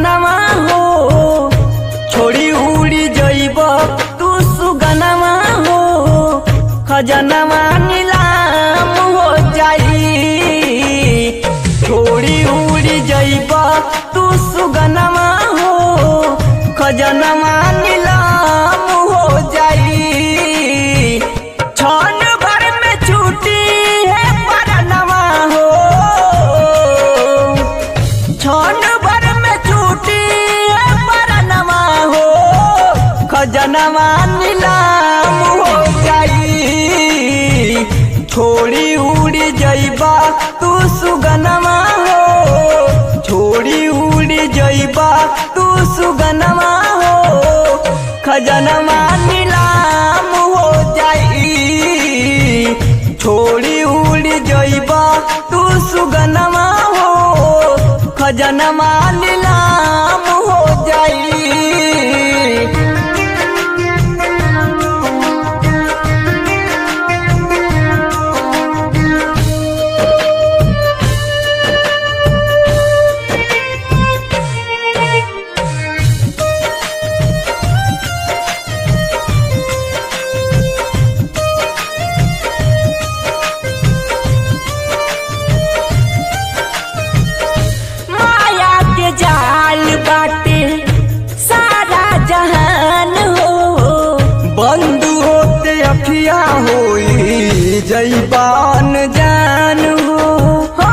सपनवा हो छोड़ी उड़ी जइब तू सुगनवा हो खजनवा नीलाम हो जाई छोड़ी उड़ी जइब तू सुगनवा हो खजनवा नीलाम हो जाई छन भर में छूटी है परनवा हो छन भर में छूटी है परनवा हो खजनवा नीलाम हो जाई छोड़ी उड़ी जइबा तू सुगनवा हो छोड़ी उड़ी जइबा तू सुगनवा हो खजनवा नीलाम हो जाई छोड़ी उड़ी जइबा तू सुगनवा हो खजनवा नीलाम हो जाई माया के जाल बाटे सारा जहान हो बंद होते अखिया होई जैबान जान हो हो।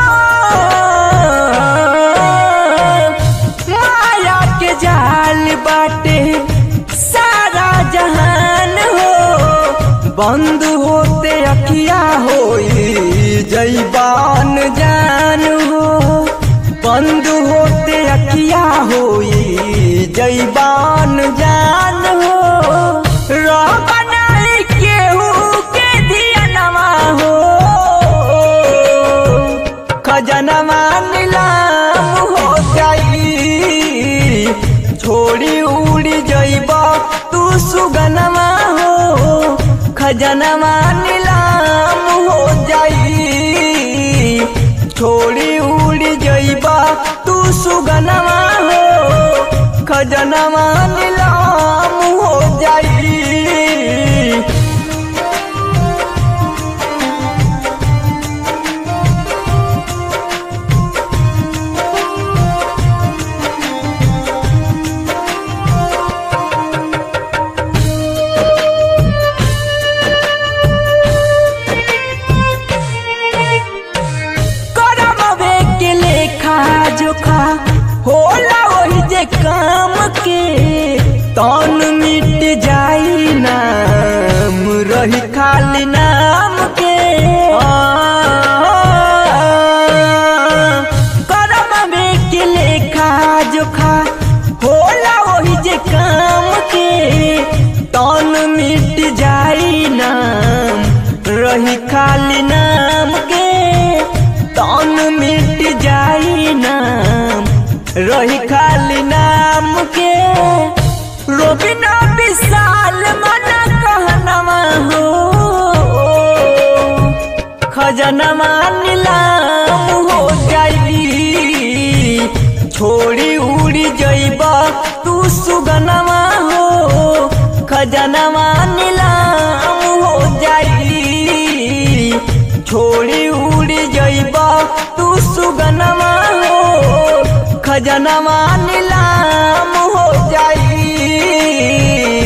माया के जाल बाटे सारा जहान हो बंद होते अखिया होई जैबान जान हो बंद होते अखिया होई जैबान जान हो रह नहीं केहू के धियनवा हो खजनवा नीलाम हो जाई छोड़ी उड़ी जइबा तू सुगनवा हो खजनवा नीलाम हो जाई छोड़ी उड़ी जइबा तू सुगनवा हो खजनवा नीलाम हो जाई करमवे के लेखा जोखा होला वही जे काम के तन मिट जाई नाम रही खाली नाम के करमवे के लेखा जोखा होला वही जे काम के तन मिट जाई नाम रही खाली नाम के तन मिट जाई नाम रही खाली नाम के रोबिना विशाल मन कहनवा हो खजनवा नीलाम हो जाई छोड़ी उड़ी जइबा तू सुगनवा हो खजनवा नीलाम हो जाई छोड़ी उड़ी जइबा तू सुगनवा हो खजनवा नीलाम हो जाई